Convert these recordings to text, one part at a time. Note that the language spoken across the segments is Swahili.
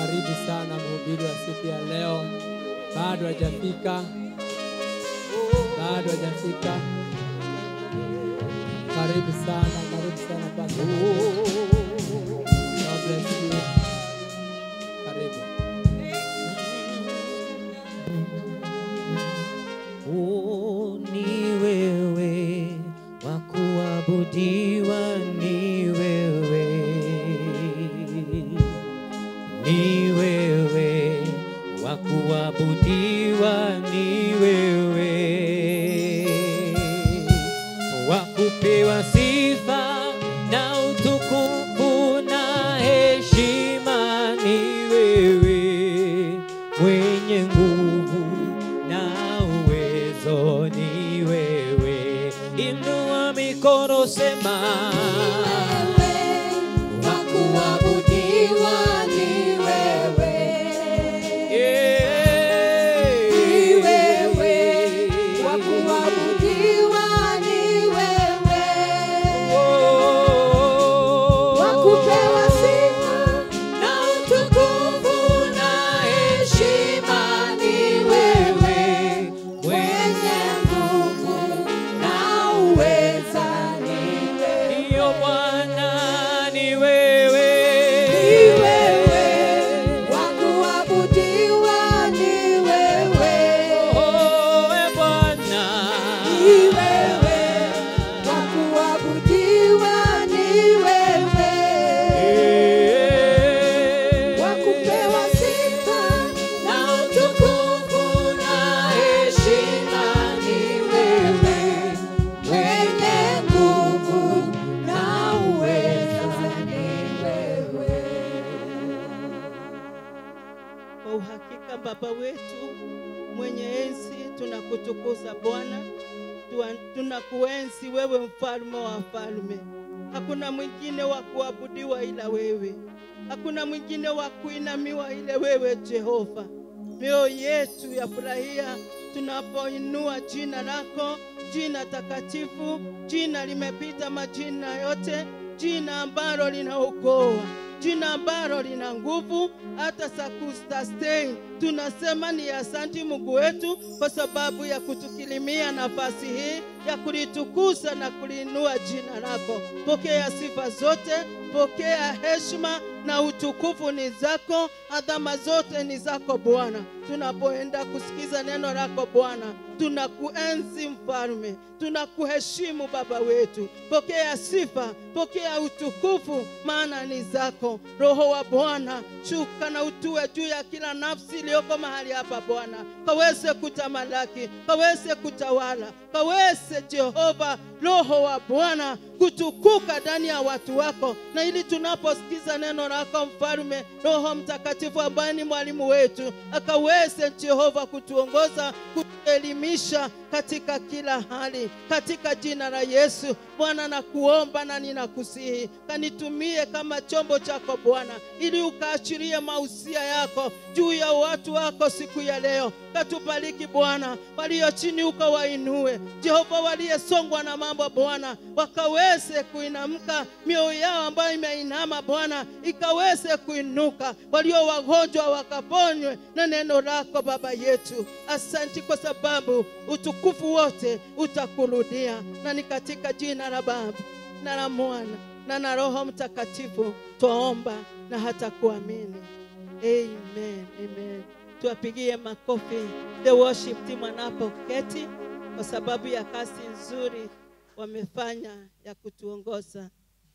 Karibu sana mhubiri wa siku ya leo. Bado hajafika, bado hajafika. Karibu sana, karibu sana Pastor. God bless you. Karibu. Oh, ni wewe wa kuabudiwa, ni wewe, ni wewe wa kuabudiwa, ni wewe wa kupewa sifa na utukufu na heshima, ni wewe mwenye nguvu na uwezo, ni wewe. Inua mikono, sema wa kuabudiwa ni wewe, Ni wewe, wa kuabudiwa ni wewe, wa kupewa sifa na utukufu na heshima ni wewe, mwenye nguvu na uweza ni wewe. Ndiyo Bwana, ni wewe, Ni wewe, wa kuabudiwa ni wewe. Oh, e Bwana, Ni wewe, wa kuabudiwa ni wewe, wa kupewa sifa na utukufu na heshima ni wewe, mwenye nguvu na uweza ni wewe. Kwa uhakika Baba wetu mwenye enzi, tunakutukuza Bwana, Tua- tunakuenzi wewe, mfalme wa falme. Hakuna mwingine wa kuabudiwa ila wewe, hakuna mwingine wa kuinamiwa ila wewe Jehova. Mioyo yetu yafurahia tunapoinua jina lako, jina takatifu, jina limepita majina yote, jina ambalo linaokoa jina ambalo lina nguvu hata za kusustain. Tunasema ni asanti Mungu wetu kwa sababu ya kutukirimia nafasi hii ya kulitukuza na kuliinua jina lako. Pokea sifa zote, pokea heshima na utukufu ni zako, adhama zote ni zako Bwana. Tunapoenda kusikiza neno lako Bwana, tunakuenzi mfalme, tunakuheshimu Baba wetu. Pokea sifa, pokea utukufu, maana ni zako. Roho wa Bwana, shuka na utue juu ya kila nafsi iliyoko mahali hapa Bwana, kaweze kutamalaki, kaweze kutawala, kaweze Jehova, Roho wa Bwana kutukuka ndani ya watu wako, na ili tunaposikiza neno lako mfalme, Roho Mtakatifu ambaye ni mwalimu wetu, akaweze Jehova kutuongoza, kutuelimisha katika kila hali, katika jina la Yesu. Bwana, nakuomba na ninakusihi, kanitumie kama chombo chako Bwana, ili ukaachilie mausia yako juu ya watu wako siku ya leo. Katubariki Bwana, walio chini ukawainue, Jehova, waliyesongwa na mambo Bwana, wakaweze kuinamka, mioyo yao ambayo imeinama Bwana ikaweze kuinuka, walio wagonjwa wakaponywe na neno lako Baba yetu. Asanti kwa sababu utukufu wote utakurudia, na ni katika jina la Baba na la Mwana na na Roho Mtakatifu twaomba na hata kuamini. Amen, amen. Tuwapigie makofi the worship team wanapoketi kwa sababu ya kazi nzuri wamefanya ya kutuongoza.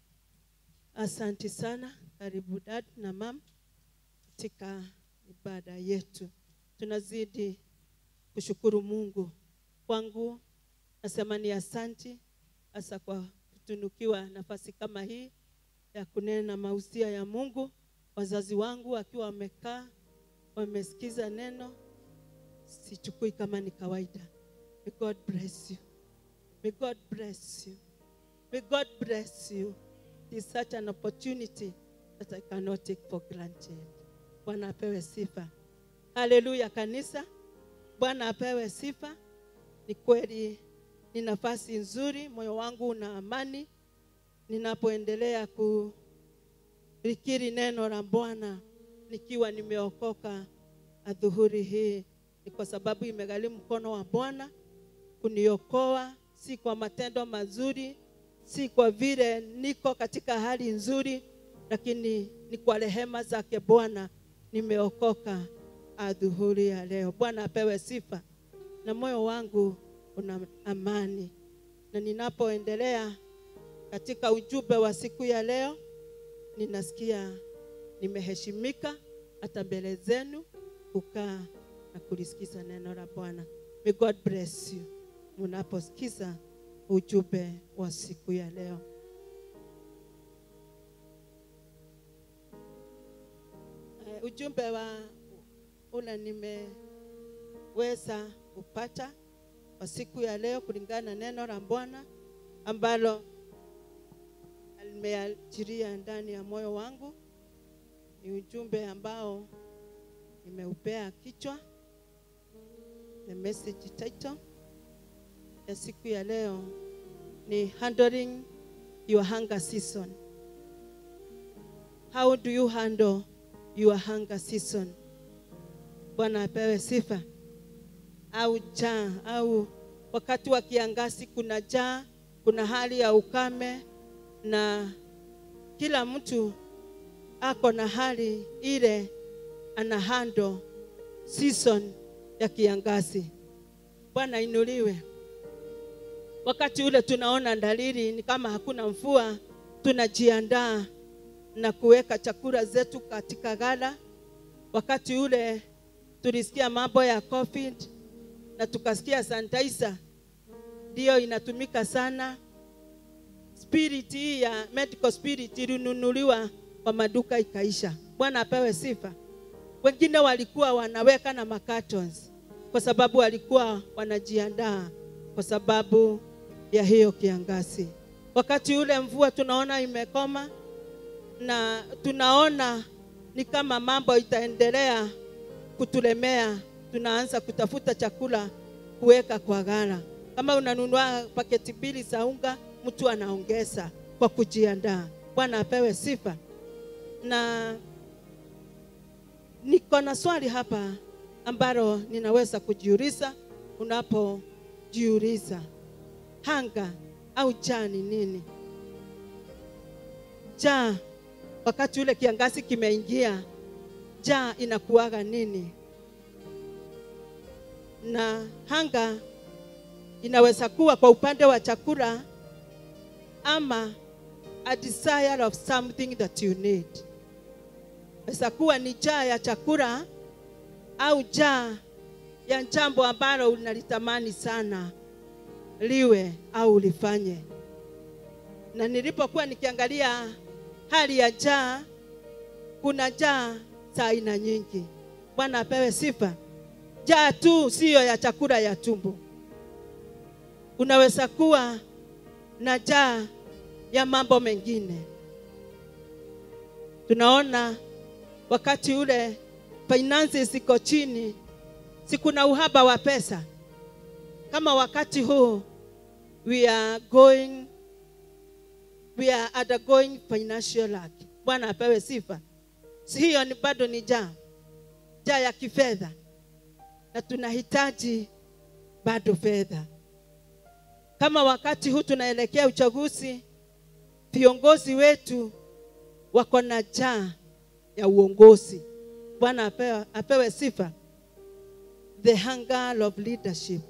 Asanti sana. Karibu dad na mam katika ibada yetu. Tunazidi kushukuru Mungu. Kwangu nasema ni asanti hasa kwa kutunukiwa nafasi kama hii ya kunena mausia ya Mungu. Wazazi wangu wakiwa wamekaa wamesikiza neno, sichukui kama ni kawaida. May God bless you. May God bless you. May God bless you. It is such an opportunity that I cannot take for granted. Bwana apewe sifa. Haleluya kanisa. Bwana apewe sifa. Ni kweli ni nafasi nzuri, moyo wangu una amani ninapoendelea kulikiri neno la Bwana nikiwa nimeokoka adhuhuri hii ni kwa sababu imegharimu mkono wa Bwana kuniokoa, si kwa matendo mazuri, si kwa vile niko katika hali nzuri, lakini ni kwa rehema zake Bwana nimeokoka adhuhuri ya leo. Bwana apewe sifa, na moyo wangu una amani, na ninapoendelea katika ujumbe wa siku ya leo, ninasikia nimeheshimika hata mbele zenu kukaa na kulisikiza neno la Bwana. May God bless you mnaposikiza ujumbe wa siku ya leo. Eh, ujumbe wa ule nimeweza kupata kwa siku ya leo kulingana na neno la Bwana ambalo limeachiria ndani ya moyo wangu. Ni ujumbe ambao nimeupea kichwa the message title ya siku ya leo ni handling your hunger season. How do you handle your hunger season? Bwana apewe sifa. Au jaa au wakati wa kiangazi kuna jaa, kuna hali ya ukame na kila mtu ako na hali ile ana handle season ya kiangazi. Bwana inuliwe. Wakati ule tunaona dalili ni kama hakuna mvua, tunajiandaa na kuweka chakula zetu katika ghala. Wakati ule tulisikia mambo ya COVID na tukasikia sanitizer ndiyo inatumika sana. Spirit hii ya medical spirit ilinunuliwa kwa maduka ikaisha. Bwana apewe sifa. Wengine walikuwa wanaweka na macartons kwa sababu walikuwa wanajiandaa kwa sababu ya hiyo kiangazi. Wakati ule mvua tunaona imekoma na tunaona ni kama mambo itaendelea kutulemea, tunaanza kutafuta chakula kuweka kwa ghala. Kama unanunua paketi mbili za unga, mtu anaongeza kwa kujiandaa. Bwana apewe sifa. Na niko na swali hapa ambalo ninaweza kujiuliza unapojiuliza hanga au jaa ni nini? Jaa wakati ule kiangazi kimeingia, jaa inakuwaga nini? Na hanga inaweza kuwa kwa upande wa chakula ama a desire of something that you need. Inaweza kuwa ni jaa ya chakula au jaa ya jambo ambalo unalitamani sana liwe au lifanye. Na nilipokuwa nikiangalia hali ya jaa, kuna jaa za aina nyingi. Bwana apewe sifa. Jaa tu siyo ya chakula ya tumbo. Unaweza kuwa na jaa ya mambo mengine. Tunaona wakati ule finances ziko chini, si kuna uhaba wa pesa. Kama wakati huu we are going we are undergoing financial lack. Bwana apewe sifa. Si hiyo ni bado ni jaa, jaa ya kifedha, na tunahitaji bado fedha. Kama wakati huu tunaelekea uchaguzi, viongozi wetu wako na jaa ya uongozi. Bwana apewe, apewe sifa. The hunger of leadership.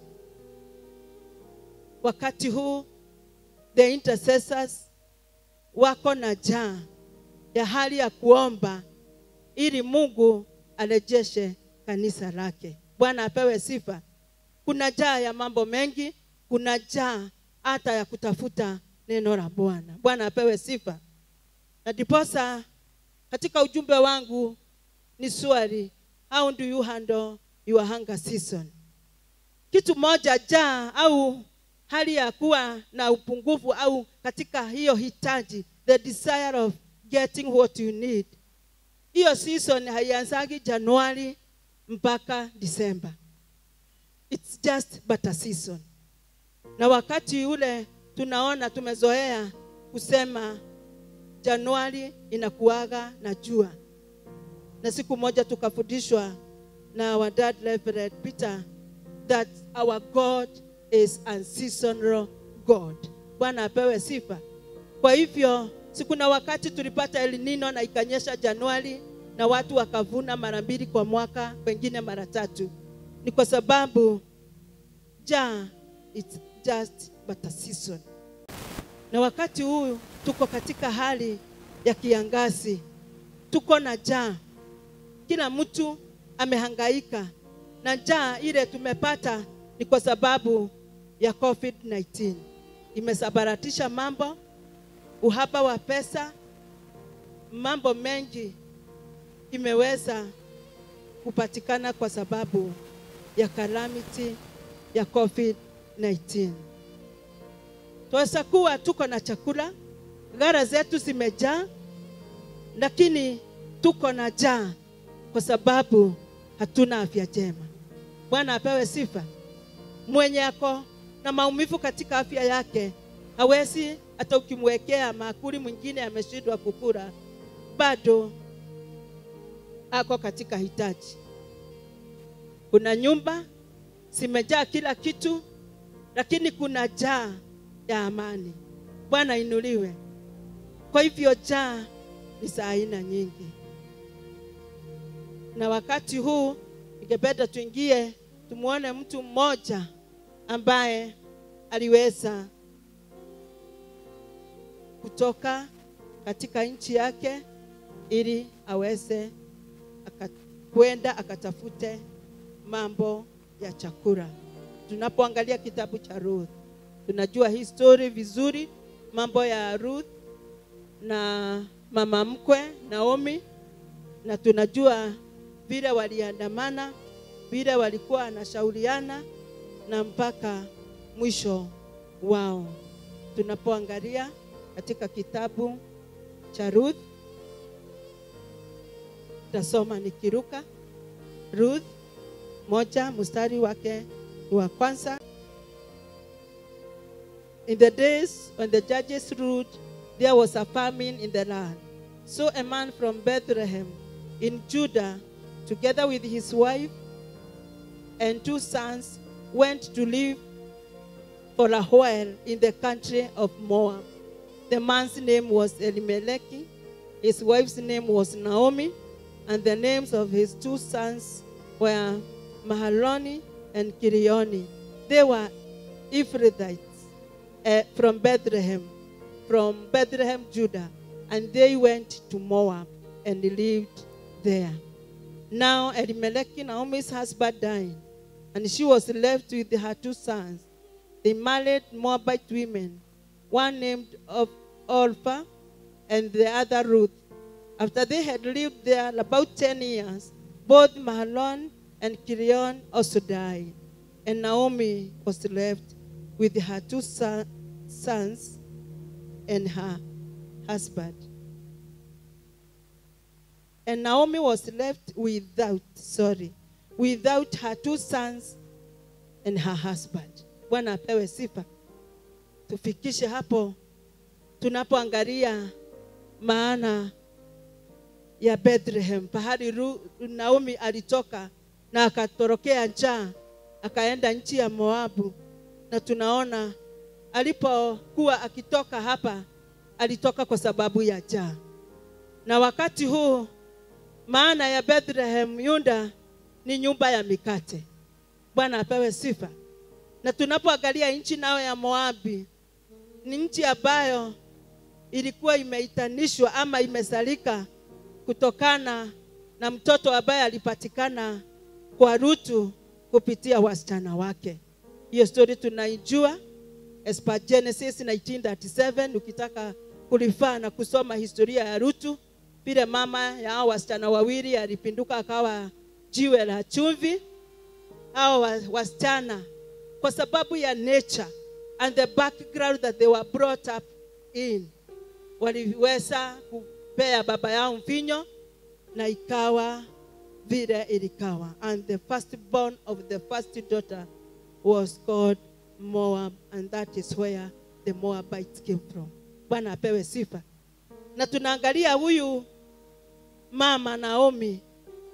Wakati huu the intercessors wako na jaa ya hali ya kuomba ili Mungu arejeshe kanisa lake. Bwana apewe sifa. Kuna jaa ya mambo mengi, kuna jaa hata ya kutafuta neno la Bwana. Bwana apewe sifa. Na ndiposa katika ujumbe wangu ni swali, how do you handle your hunger season? Kitu moja jaa au hali ya kuwa na upungufu au katika hiyo hitaji, the desire of getting what you need. Hiyo season haianzagi Januari mpaka Disemba. It's just but a season. Na wakati ule tunaona tumezoea kusema Januari inakuaga na jua, na siku moja tukafundishwa na our dad Reverend Peter that our God is unseasonal God. Bwana apewe sifa. Kwa hivyo si kuna wakati tulipata El Nino na ikanyesha Januari na watu wakavuna mara mbili kwa mwaka, wengine mara tatu. Ni kwa sababu ja it's just but a season. Na wakati huu tuko katika hali ya kiangazi, tuko na njaa, kila mtu amehangaika na njaa ile tumepata ni kwa sababu ya COVID-19. Imesabaratisha mambo, uhaba wa pesa, mambo mengi imeweza kupatikana kwa sababu ya calamity ya COVID-19. Twaweza kuwa tuko na chakula, gara zetu zimejaa, lakini tuko na njaa kwa sababu hatuna afya njema. Bwana apewe sifa. Mwenye ako na maumivu katika afya yake hawezi hata ukimwekea maakuli mwingine ameshindwa kukula, bado ako katika hitaji. Kuna nyumba zimejaa kila kitu, lakini kuna njaa ya amani. Bwana inuliwe. Kwa hivyo njaa ni za aina nyingi, na wakati huu ningependa tuingie tumwone mtu mmoja ambaye aliweza kutoka katika nchi yake ili aweze aka- kwenda akatafute mambo ya chakula. Tunapoangalia kitabu cha Ruth, tunajua hii story vizuri, mambo ya Ruth na mama mkwe Naomi, na tunajua vile waliandamana, vile walikuwa wanashauriana na mpaka mwisho wao. Tunapoangalia katika kitabu cha Ruth, tasoma nikiruka. Ruth moja mstari wake ni wa kwanza. In the days when the judges ruled, there was a famine in the land. So a man from Bethlehem in Judah, together with his wife and two sons, went to live for a while in the country of Moab. The man's name was Elimelech, his wife's name was Naomi, and the names of his two sons were Mahaloni and Kirioni. They were Ephrathites uh, from Bethlehem, from Bethlehem, Judah, and they went to Moab and lived there. Now Elimelech, Naomi's husband, died, and she was left with her two sons. They married Moabite women, one named of Orpha and the other Ruth. After they had lived there about 10 years, both Mahlon and Kirion also died, and Naomi was left with her two son- sons and her husband. And Naomi was left without, sorry, without her two sons and her husband. Bwana apewe sifa. Tufikishe hapo tunapoangalia maana ya Bethlehem, pahali Ru- Naomi alitoka na akatorokea njaa, akaenda nchi ya Moabu, na tunaona alipokuwa akitoka hapa, alitoka kwa sababu ya njaa. Na wakati huu maana ya Bethlehem Yuda ni nyumba ya mikate. Bwana apewe sifa. Na tunapoangalia nchi nayo ya Moabi, ni nchi ambayo ilikuwa imeitanishwa ama imesalika kutokana na mtoto ambaye alipatikana kwa Rutu kupitia wasichana wake. Hiyo story tunaijua as per Genesis 1937 ukitaka kulifaa na kusoma historia ya Rutu, vile mama ya hao wasichana wawili alipinduka akawa jiwe la chumvi. Hao wa- wasichana kwa sababu ya nature and the background that they were brought up in, waliweza kupea baba yao mvinyo na ikawa vile ilikawa. And the firstborn of the first daughter was called Moab, and that is where the Moabites came from. Bwana apewe sifa. Na tunaangalia huyu mama Naomi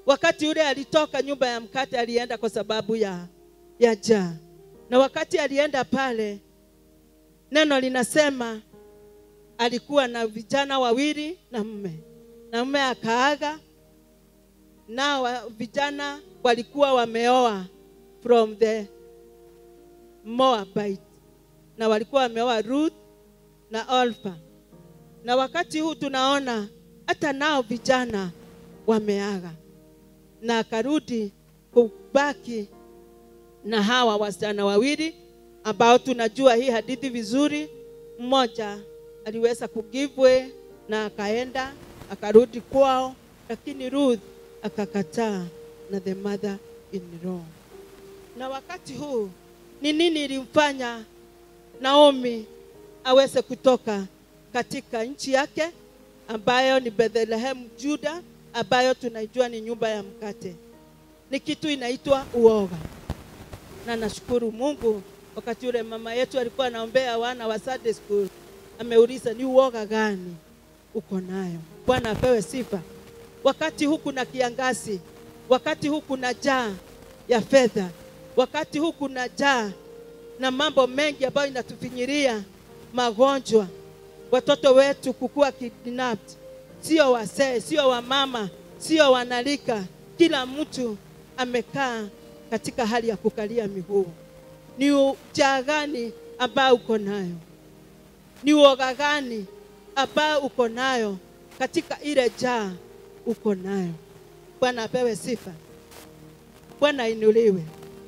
wakati ule alitoka nyumba ya mkate alienda kwa sababu ya ya jaa na wakati alienda pale neno linasema alikuwa na vijana wawili na mme na mme akaaga na wa, vijana walikuwa wameoa from the Moabite na walikuwa wameoa Ruth na Orpha na wakati huu tunaona hata nao vijana wameaga na akarudi kubaki na hawa wasichana wawili ambao tunajua hii hadithi vizuri. Mmoja aliweza kugivwe na akaenda akarudi kwao, lakini Ruth akakataa na the mother in law. Na wakati huu ni nini ilimfanya Naomi aweze kutoka katika nchi yake ambayo ni Bethlehem Juda, ambayo tunaijua ni nyumba ya mkate. Ni kitu inaitwa uoga, na nashukuru Mungu wakati ule mama yetu alikuwa anaombea wana wa Sunday school, ameuliza ni uoga gani uko nayo. Bwana apewe sifa. Wakati huu kuna kiangazi, wakati huu kuna jaa ya fedha, wakati huu kuna jaa na mambo mengi ambayo inatufinyiria magonjwa, watoto wetu kukua kidnapped, sio wasee, sio wamama, sio wanalika, kila mtu amekaa katika hali ya kukalia miguu. Ni ujaa gani ambayo uko nayo? Ni uoga gani ambayo uko nayo katika ile jaa uko nayo? Bwana apewe sifa, Bwana ainuliwe.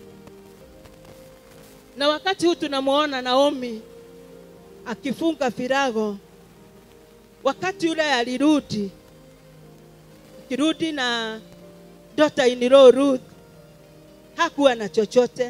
Na wakati huu tunamwona Naomi akifunga virago. Wakati ule alirudi, akirudi na daughter in law Ruth, hakuwa na chochote.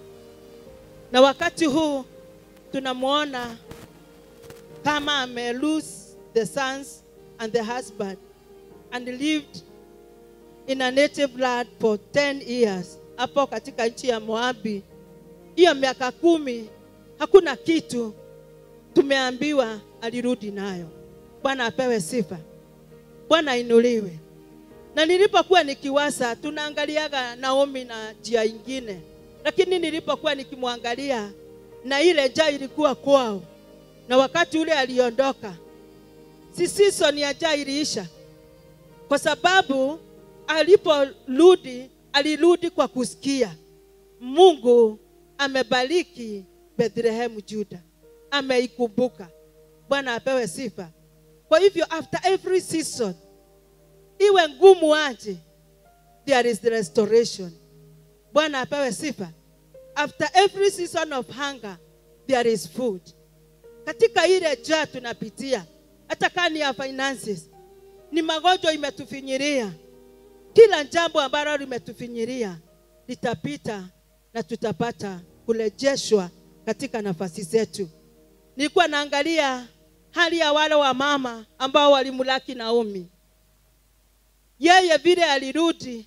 Na wakati huu tunamwona kama ame lose the sons and the husband and lived in a native land for 10 years hapo katika nchi ya Moabi. Hiyo miaka kumi hakuna kitu tumeambiwa alirudi nayo. Bwana apewe sifa, Bwana ainuliwe. Na nilipokuwa nikiwasa, tunaangaliaga Naomi na njia ingine, lakini nilipokuwa nikimwangalia na ile njaa ilikuwa kwao, na wakati ule aliondoka, si season ya njaa iliisha, kwa sababu aliporudi alirudi kwa kusikia Mungu amebariki Bethlehem Juda, ameikumbuka. Bwana apewe sifa. Kwa hivyo after every season, iwe ngumu aje, there is the restoration. Bwana apewe sifa. After every season of hunger, there is food. Katika ile jaa tunapitia, hata kama ni ya finances, ni magonjwa imetufinyiria, kila jambo ambalo limetufinyiria litapita na tutapata kurejeshwa katika nafasi zetu. Nilikuwa naangalia hali ya wale wa mama ambao walimlaki Naomi. Yeye vile alirudi,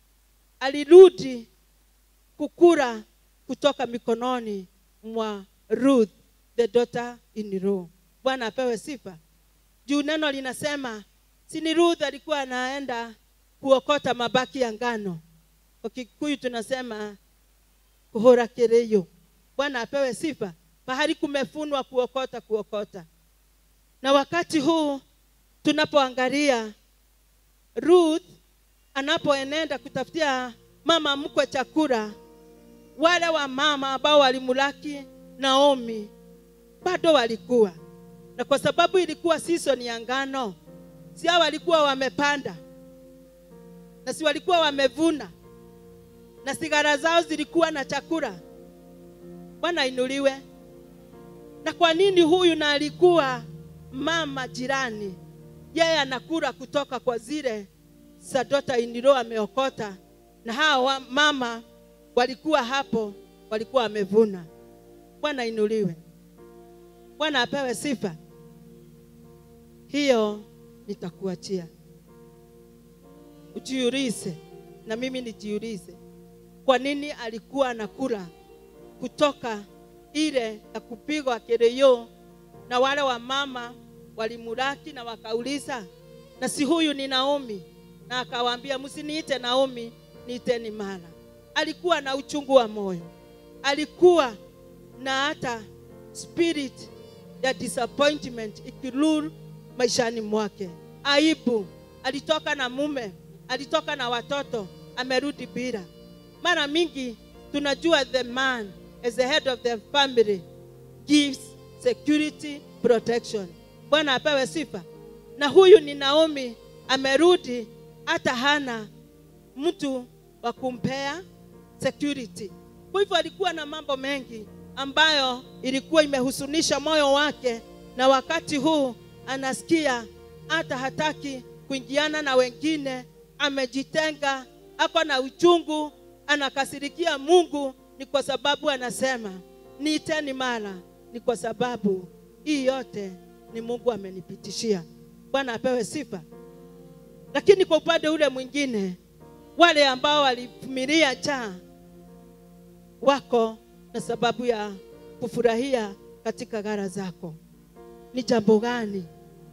alirudi kukura kutoka mikononi mwa Ruth the daughter in law. Bwana apewe sifa. Juu neno linasema si ni Ruth alikuwa anaenda kuokota mabaki ya ngano. Kwa Kikuyu tunasema kuhora kereyo. Bwana apewe sifa. Pahali kumefunwa kuokota kuokota. Na wakati huu tunapoangalia Ruth anapoenenda kutafutia mama mkwe chakula, wale wa mama ambao walimulaki Naomi bado walikuwa na, kwa sababu ilikuwa season ya ngano, si hao walikuwa wamepanda na si walikuwa wamevuna na sigara zao zilikuwa na chakula. Bwana inuliwe. Na kwa nini huyu na alikuwa mama jirani, yeye anakula kutoka kwa zile za daughter in law ameokota, na hao wa- mama walikuwa hapo, walikuwa wamevuna. Bwana inuliwe. Bwana apewe sifa. Hiyo nitakuachia ujiulize, na mimi nijiulize, kwa nini alikuwa anakula kutoka ile ya kupigwa kereyo, na wale wa mama walimulaki na wakauliza, na si huyu ni Naomi? na akawaambia msiniite Naomi, niiteni Mara. Alikuwa na uchungu wa moyo, alikuwa na hata spirit ya disappointment ikirule maishani mwake, aibu. Alitoka na mume, alitoka na watoto, amerudi bila. Mara mingi tunajua the man as the head of the family gives security protection. Bwana apewe sifa. Na huyu ni Naomi, amerudi hata hana mtu wa kumpea security. Kwa hivyo alikuwa na mambo mengi ambayo ilikuwa imehusunisha moyo wake, na wakati huu anasikia hata hataki kuingiana na wengine, amejitenga, ako na uchungu, anakasirikia Mungu. Ni kwa sababu anasema niiteni Mara, ni kwa sababu hii yote ni Mungu amenipitishia. Bwana apewe sifa. Lakini kwa upande ule mwingine, wale ambao walivumilia njaa wako na sababu ya kufurahia katika gara zako. Ni jambo gani,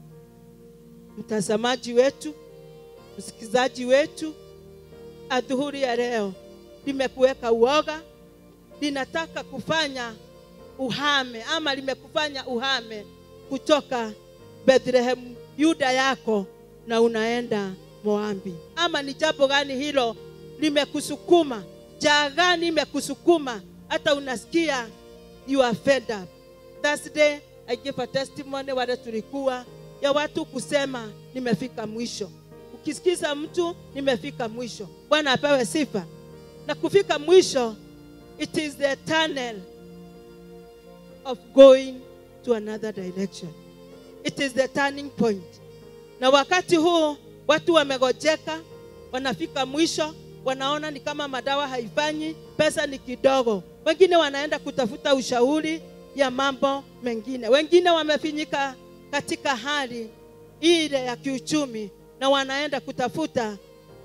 mtazamaji wetu, msikizaji wetu, adhuhuri ya leo limekuweka uoga, linataka kufanya uhame ama limekufanya uhame kutoka Bethlehem Yuda yako na unaenda Moabi, ama ni jambo gani hilo limekusukuma? Jaa gani imekusukuma hata unasikia you are fed up? Thursday I give a testimony wale tulikuwa ya watu kusema nimefika mwisho. Ukisikiza mtu nimefika mwisho, Bwana apewe sifa. Na kufika mwisho, it is the tunnel of going to another direction. It is the turning point. Na wakati huu watu wamegojeka, wanafika mwisho, wanaona ni kama madawa haifanyi, pesa ni kidogo. Wengine wanaenda kutafuta ushauri ya mambo mengine, wengine wamefinyika katika hali ile ya kiuchumi na wanaenda kutafuta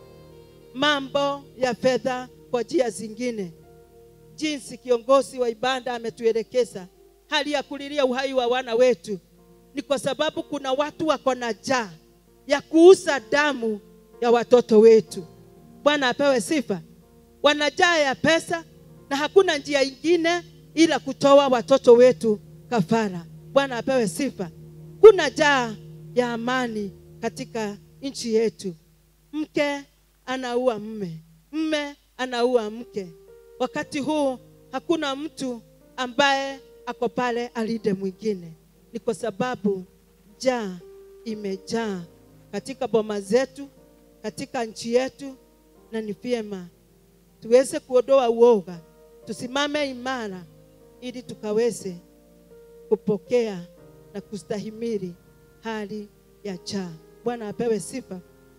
mambo ya fedha kwa njia zingine. Jinsi kiongozi wa ibada ametuelekeza, hali ya kulilia uhai wa wana wetu ni kwa sababu kuna watu wako na njaa ya kuuza damu ya watoto wetu. Bwana apewe sifa. Wana njaa ya pesa na hakuna njia ingine ila kutoa watoto wetu kafara. Bwana apewe sifa. Kuna njaa ya amani katika nchi yetu. Mke anaua mme, mme anaua mke. Wakati huu hakuna mtu ambaye ako pale alinde mwingine. Ni kwa sababu njaa imejaa katika boma zetu, katika nchi yetu, na ni vyema tuweze kuondoa uoga, tusimame imara ili tukaweze kupokea na kustahimili hali ya njaa. Bwana apewe sifa.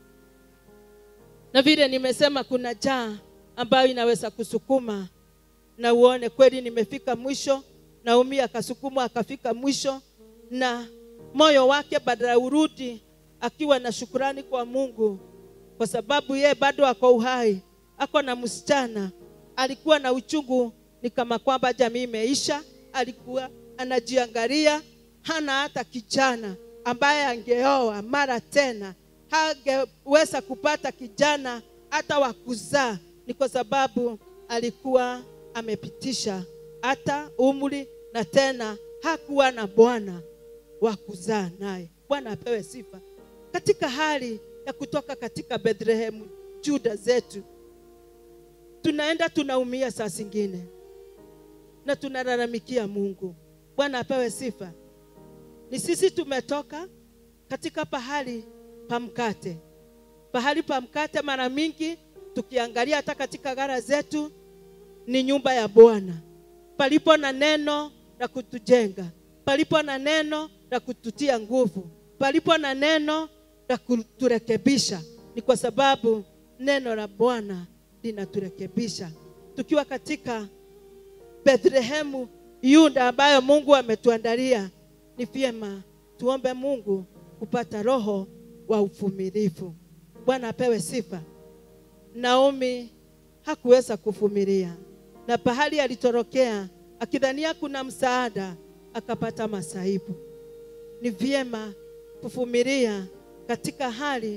Na vile nimesema, kuna njaa ambayo inaweza kusukuma na uone kweli nimefika mwisho. Naomi akasukumwa akafika mwisho, na moyo wake badala urudi akiwa na shukurani kwa Mungu, kwa sababu ye bado ako uhai, ako na msichana. Alikuwa na uchungu, ni kama kwamba jamii imeisha. Alikuwa anajiangalia, hana hata kijana ambaye angeoa mara tena, hangeweza kupata kijana hata wa kuzaa. Ni kwa sababu alikuwa amepitisha hata umri na tena hakuwa na bwana wa kuzaa naye. Bwana apewe sifa. Katika hali ya kutoka katika Bethlehem Juda zetu, tunaenda tunaumia saa zingine na tunalalamikia Mungu. Bwana apewe sifa. Ni sisi tumetoka katika pahali pa mkate, pahali pa mkate. Mara mingi tukiangalia hata katika gara zetu ni nyumba ya Bwana, palipo na neno la kutujenga, palipo na neno la kututia nguvu, palipo na neno la kuturekebisha. Ni kwa sababu neno la Bwana linaturekebisha. Tukiwa katika Bethlehemu Yuda ambayo Mungu ametuandalia, ni vyema tuombe Mungu kupata roho wa uvumilivu. Bwana apewe sifa. Naomi hakuweza kuvumilia, na pahali alitorokea akidhania kuna msaada, akapata masaibu. Ni vyema kuvumilia katika hali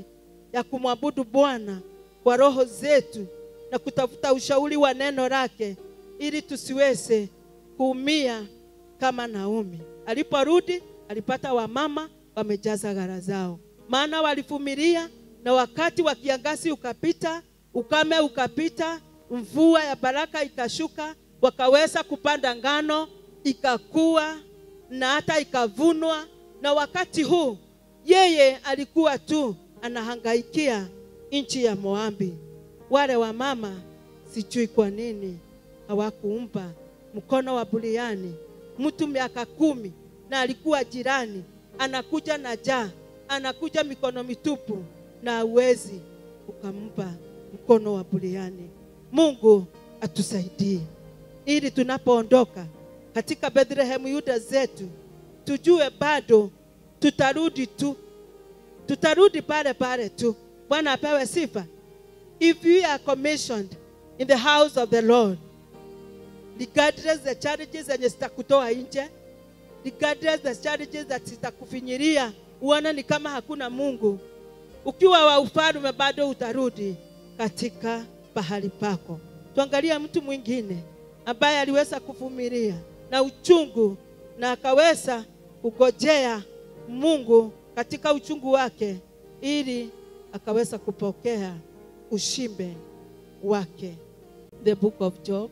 ya kumwabudu Bwana kwa roho zetu na kutafuta ushauri wa neno lake ili tusiweze kuumia kama Naomi. Aliporudi alipata wamama wamejaza gara zao, maana walivumilia, na wakati wa kiangazi ukapita, ukame ukapita, mvua ya baraka ikashuka, wakaweza kupanda ngano, ikakua na hata ikavunwa. Na wakati huu yeye alikuwa tu anahangaikia nchi ya Moabi. Wale wamama sijui kwa nini hawakuumpa mkono wa buriani. Mtu miaka kumi na alikuwa jirani, anakuja na jaa, anakuja mikono mitupu, na hauwezi ukampa mkono wa buriani. Mungu atusaidie ili tunapoondoka katika Bethlehem Yuda zetu, tujue bado tutarudi tu, tutarudi pale pale tu. Bwana apewe sifa. If we are commissioned in the house of the Lord, regardless the challenges zenye zitakutoa nje, regardless the challenges that zitakufinyiria uone ni kama hakuna Mungu, ukiwa wa ufalme bado utarudi katika pahali pako. Tuangalie mtu mwingine ambaye aliweza kuvumilia na uchungu na akaweza kugojea Mungu katika uchungu wake ili akaweza kupokea ushimbe wake. The book of Job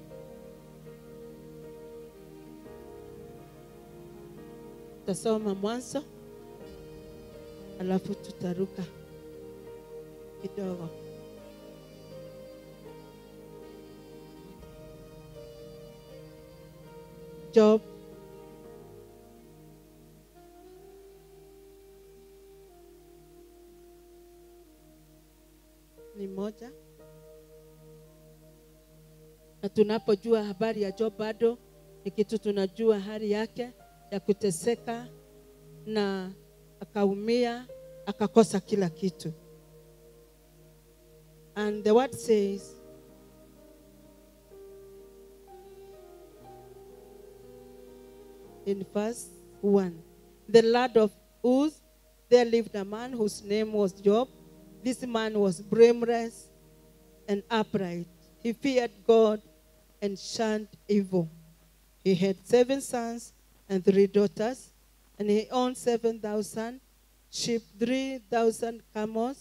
tasoma mwanzo alafu tutaruka kidogo. Job ni moja, na tunapojua habari ya Job bado ni kitu tunajua hali yake ya kuteseka na akaumia akakosa kila kitu. And the word says in verse 1 The land of Uz, there lived a man whose name was Job. This man was blameless and upright. He feared God and shunned evil. He had seven sons and three daughters, and he owned 7,000 sheep, 3,000 camels,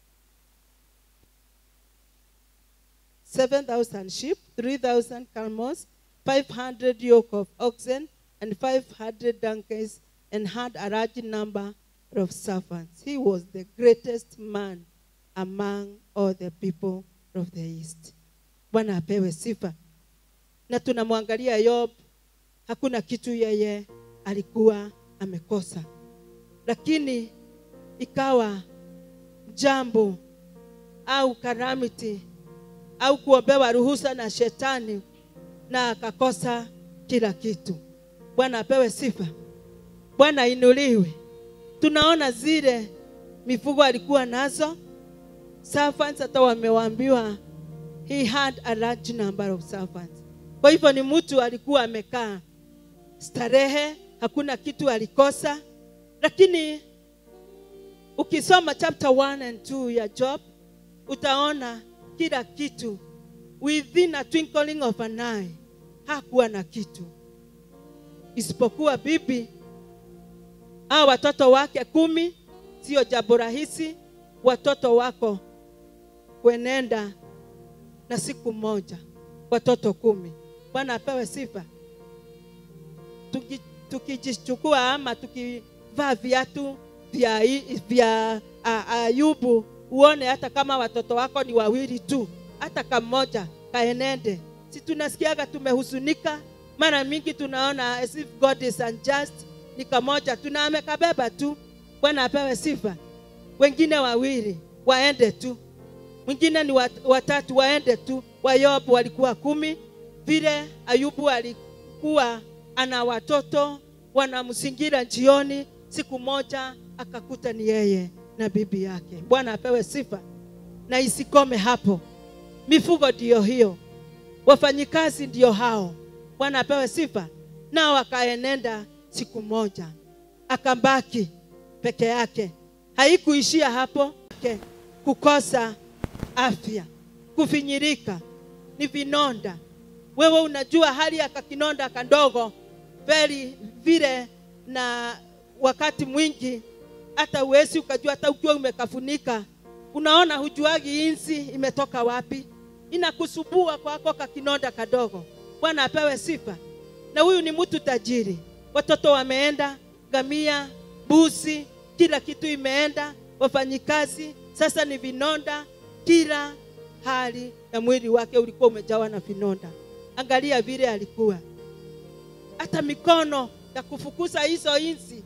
7,000 sheep, 3,000 camels, 500 yoke of oxen, and 500 donkeys, and had a large number of servants. He was the greatest man among all the people of the east. Bwana apewe sifa. Na tunamwangalia Yob, hakuna kitu yeye alikuwa amekosa, lakini ikawa jambo au karamiti au kuombewa ruhusa na shetani na akakosa kila kitu. Bwana apewe sifa, Bwana ainuliwe. Tunaona zile mifugo alikuwa nazo servants, hata wamewaambiwa he had a large number of servants. Kwa hivyo ni mtu alikuwa amekaa starehe, hakuna kitu alikosa. Lakini ukisoma chapter 1 and 2 ya Job utaona kila kitu within a twinkling of an eye. Hakuwa na kitu isipokuwa bibi au watoto wake kumi. Sio jambo rahisi watoto wako kuenenda na siku moja, watoto kumi. Bwana apewe sifa. Tuki- Tukijichukua ama tukivaa viatu vya, vya a- Ayubu, uone hata kama watoto wako ni wawili tu, hata kamoja kaenende, si tunasikiaga tumehuzunika. Mara mingi tunaona as if God is unjust, ni kamoja tuna amekabeba tu. Bwana apewe sifa. Wengine wawili waende tu mwingine ni wat- watatu waende tu. Wayobu walikuwa kumi, vile Ayubu alikuwa ana watoto wanamzingira njioni. Siku moja akakuta ni yeye na bibi yake. Bwana apewe sifa, na isikome hapo. Mifugo ndiyo hiyo, wafanyikazi ndio hao. Bwana apewe sifa. Nao akaenenda siku moja, akabaki peke yake. Haikuishia hapo, Ke- kukosa afya, kufinyirika, ni vinonda. Wewe unajua hali ya kakinonda kandogo veli vile, na wakati mwingi hata uwezi ukajua, hata ukiwa umekafunika unaona, hujuagi inzi imetoka wapi, inakusubua kwako kakinonda kadogo. Bwana apewe sifa. Na huyu ni mtu tajiri, watoto wameenda, gamia, busi, kila kitu imeenda, wafanyikazi. Sasa ni vinonda, kila hali ya mwili wake ulikuwa umejawa na vinonda. Angalia vile alikuwa, hata mikono ya kufukuza hizo inzi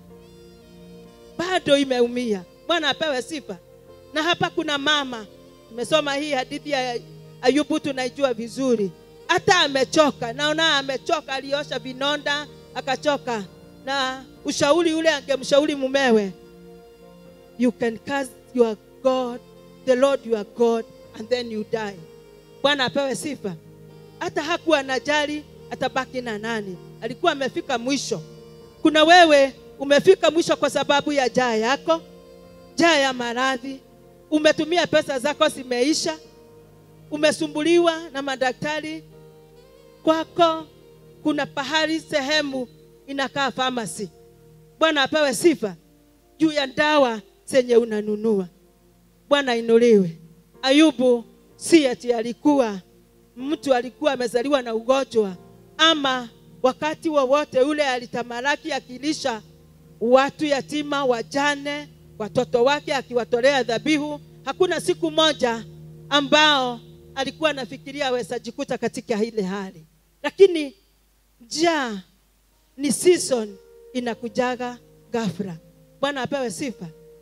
bado imeumia. Bwana apewe sifa. Na hapa kuna mama, tumesoma hii hadithi ya Ayubu, tunaijua vizuri. Hata amechoka, naona amechoka, aliosha vinonda akachoka, na ushauri ule angemshauri mumewe, you can curse your God, the Lord your God and then you die. Bwana apewe sifa. Hata hakuwa anajali atabaki na nani, alikuwa amefika mwisho. Kuna wewe umefika mwisho kwa sababu ya jaa yako, jaa ya maradhi. Umetumia pesa zako zimeisha, umesumbuliwa na madaktari. Kwako kuna pahali sehemu inakaa famasi. Bwana apewe sifa juu ya dawa zenye unanunua. Bwana inuliwe. Ayubu si ati alikuwa mtu alikuwa amezaliwa na ugonjwa ama wakati wowote ule alitamalaki akilisha watu yatima, wajane, watoto wake akiwatolea dhabihu. Hakuna siku moja ambao alikuwa anafikiria aweza jikuta katika ile hali, lakini njaa ni season inakujaga ghafla. Bwana apewe sifa.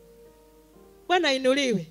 Bwana inuliwe.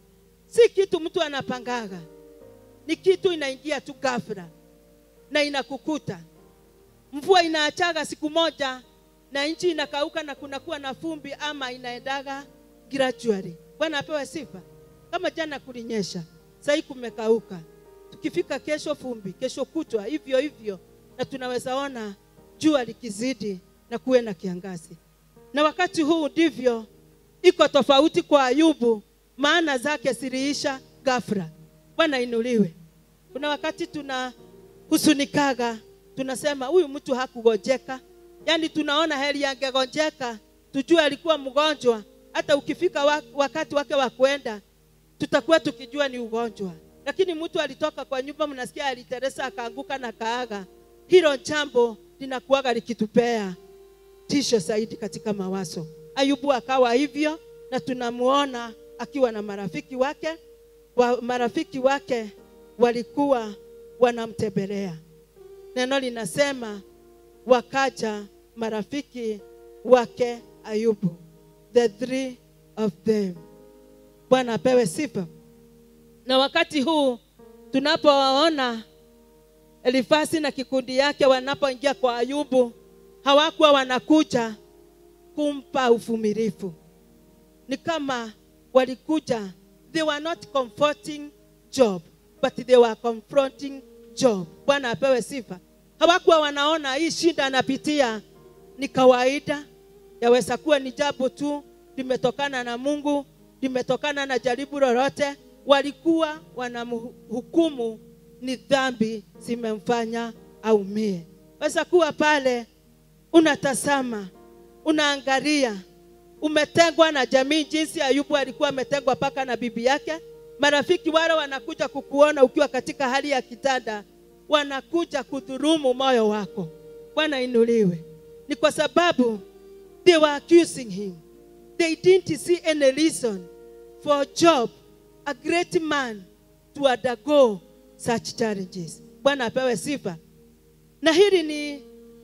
Si kitu mtu anapangaga, ni kitu inaingia tu ghafla na inakukuta. Mvua inaachaga siku moja na nchi inakauka na kunakuwa na fumbi ama inaendaga gradually. Bwana apewe sifa. Kama jana kulinyesha, sasa kumekauka, tukifika kesho fumbi, kesho kutwa hivyo hivyo, na tunaweza ona jua likizidi na kuwe na kiangazi. Na wakati huu ndivyo iko tofauti kwa Ayubu, maana zake ziliisha ghafla. Bwana inuliwe. Kuna wakati tunahuzunikaga, tunasema huyu mtu hakugojeka, yaani tunaona heri yangegonjeka, tujue alikuwa mgonjwa. Hata ukifika wa- wakati wake wa kwenda, tutakuwa tukijua ni ugonjwa. Lakini mtu alitoka kwa nyumba, mnasikia aliteresa akaanguka na kaaga. Hilo jambo linakuwaga likitupea tisho zaidi katika mawazo. Ayubu akawa hivyo, na tunamuona akiwa na marafiki wake wa, marafiki wake walikuwa wanamtembelea. Neno linasema wakaja marafiki wake Ayubu, the three of them. Bwana apewe sifa. Na wakati huu tunapowaona Elifasi na kikundi yake wanapoingia kwa Ayubu, hawakuwa wanakuja kumpa uvumilivu, ni kama walikuja, they were not comforting Job but they were confronting Job. Bwana apewe sifa. Hawakuwa wanaona hii shida anapitia ni kawaida, yaweza kuwa ni jambo tu limetokana na Mungu, limetokana na jaribu lolote. Walikuwa wanamhukumu ni dhambi zimemfanya aumie. Weza kuwa pale unatazama, unaangalia, umetengwa na jamii, jinsi Ayubu alikuwa ametengwa mpaka na bibi yake. Marafiki wale wanakuja kukuona ukiwa katika hali ya kitanda, wanakuja kudhurumu moyo wako. Bwana inuliwe. Ni kwa sababu they were accusing him. They didn't see any reason for Job, a great man, to undergo such challenges. Bwana apewe sifa. Na hili ni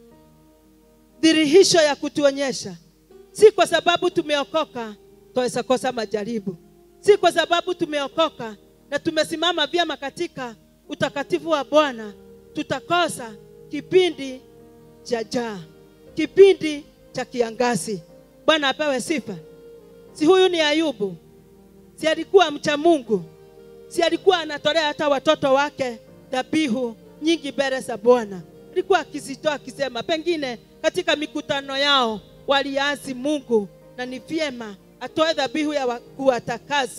dhihirisho ya kutuonyesha, si kwa sababu tumeokoka twaweza kosa majaribu, si kwa sababu tumeokoka na tumesimama vyema katika utakatifu wa Bwana tutakosa kipindi cha jaa, kipindi cha kiangazi. Bwana apewe sifa. Si huyu ni Ayubu? Si alikuwa mcha Mungu? Si alikuwa anatolea hata watoto wake dhabihu nyingi mbele za Bwana? Alikuwa akizitoa akisema, pengine katika mikutano yao waliasi Mungu na ni vyema atoe dhabihu ya wa- kuwatakasa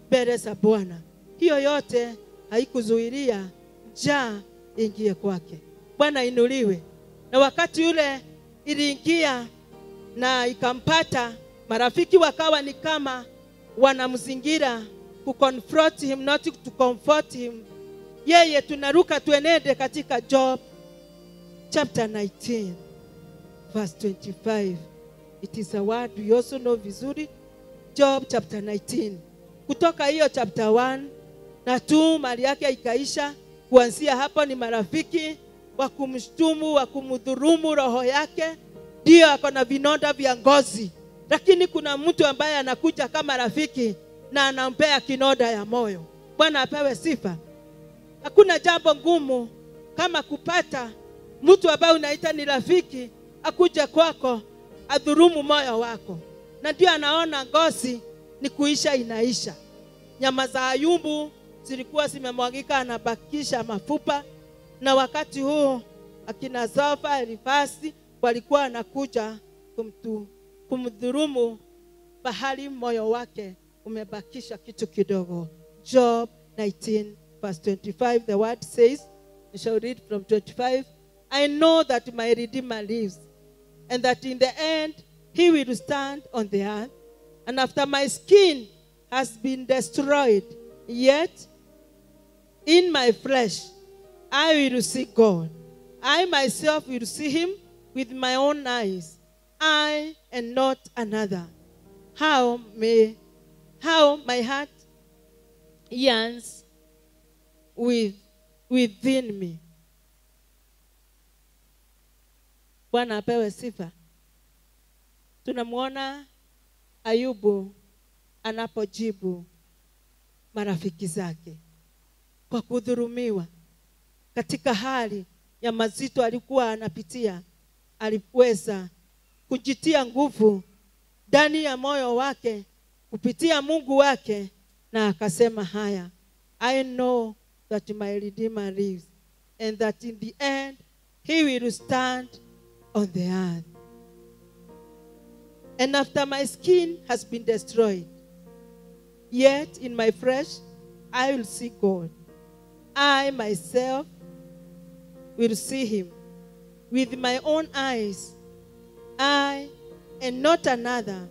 mbele za Bwana. Hiyo yote haikuzuilia njaa ingie kwake. Bwana inuliwe. Na wakati ule iliingia na ikampata, marafiki wakawa ni kama wanamzingira kuconfront him, not to comfort him. Yeye tunaruka tuenende katika Job chapter 19 verse 25. It is a word we also know vizuri. Job chapter 19. Kutoka hiyo chapter 1 na tu mali yake ikaisha. Kuanzia hapo ni marafiki wa kumshtumu, wa kumdhurumu roho yake, ndio ako na vinonda vya ngozi, lakini kuna mtu ambaye anakuja kama rafiki na anampea kinonda ya moyo. Bwana apewe sifa. Hakuna jambo ngumu kama kupata mtu ambaye unaita ni rafiki akuje kwako adhurumu moyo wako, na ndio anaona ngozi ni kuisha inaisha. Nyama za Ayubu zilikuwa zimemwagika, anabakisha mafupa, na wakati huu akina Zofa, Elifasi walikuwa anakuja kumtu, kumdhurumu bahali moyo wake umebakisha kitu kidogo. Job 19 verse 25 the word says, I shall read from 25, I know that my Redeemer lives and that in the end he will stand on the earth. And after my skin has been destroyed, yet in my flesh I will see God. I myself will see him with my own eyes, I and not another. How may how my heart yearns with, within me. Bwana apewe sifa. Tunamwona Ayubu anapojibu marafiki zake kwa kudhurumiwa katika hali ya mazito alikuwa anapitia, aliweza kujitia nguvu ndani ya moyo wake kupitia Mungu wake, na akasema haya, I know that my Redeemer lives and that in the end he will stand on the earth. And after my skin has been destroyed, yet in my flesh I will see God. I myself will see him with my own eyes, I and not another.